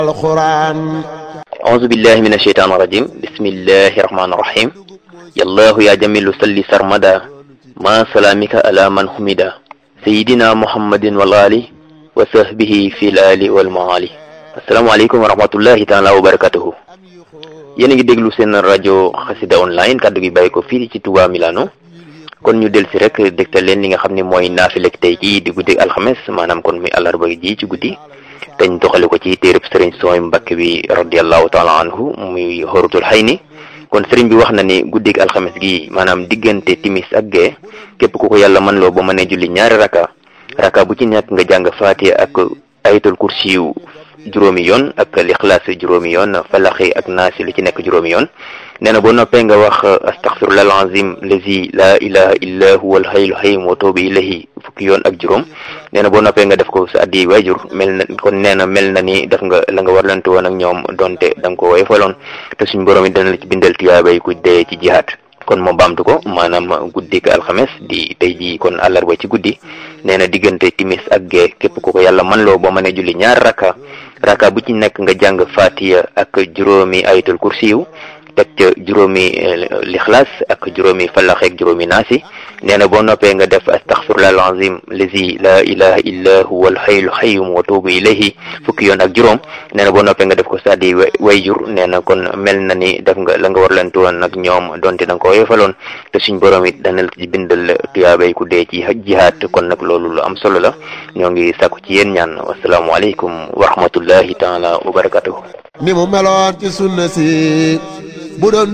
القرآن أعوذ بالله من الشيطان الرجيم بسم الله الرحمن الرحيم يا الله يا جميل صل سرمدا ما سلامك على من حمدا سيدنا محمد والآل وصحبه في الآل والمعالي السلام عليكم ورحمة الله تعالى وبركاته yéen a ngi déglu seen rajo xasida online kaddu gi bàyyi ko fii ci Touba Milano kon ñu del si rek dégtal leen li nga xam ne mooy naafilek tey jii di guddi alxames maanaam kon muy àllarba ji ci guddi dañ doxale ko ci téereb sëriñ sooy Mbàkke bi radiallahu taala anhu muy xorutul xay ni kon sëriñ bi wax na ni guddig alxames gi maanaam diggante timis ak gee képp ku ko yàlla mën loo ba mënee julli ñaari raka raka bu ci nekk nga jàng faatiha ak ayatul kursiyu juróomi yoon ak lixlaas juróomi yoon falaxi ak naasi lu ci nekk juróomi yoon nee na boo noppee nga wax astaxfirullah alazim lazi la ilaha illa huwa alhayyul qayyum wa tuubu ilayhi fukki yoon ak juróom nee na boo noppee nga def ko sa addi waajur mel na kon nee na mel na ni def nga la nga warlante woon ak ñoom donte da nga ko woyofaloon te suñ borom yi dana la ci bindal tiyaabay ku dee ci jihaat kon moo baamtu ko maanaam guddik alxames di tey jii kon àllarba ci guddi nee na diggante timis ak gee képp ku ko yàlla man loo boo mënee julli ñaar raka raka bu ci nekk nga jàng fatiya ak juróomi ayatul kursiyu teg ca juróomi lixlaas ak juróomi falax ak juróomi naasi nee na boo noppee nga def astaxfirullah alazim lazi la ilaha illa huwa alhayyul qayyum wa tuubu ilayhi fukki yoon ak juróom nee na boo noppee nga def ko saddi wayjur nee na kon mel na ni def nga la nga war leen woon nag ñoom donte da nga ko yefaloon te suñ borom it dana la ci bindal tuyaabay ku dee ci jihaat kon nag loolu lu am solo la ñoo ngi sàkku ci yéen ñaan wasalaamualeykum wa rahmatullahi taala wa barakatuhu ni mu meloon ci sunna si bu doon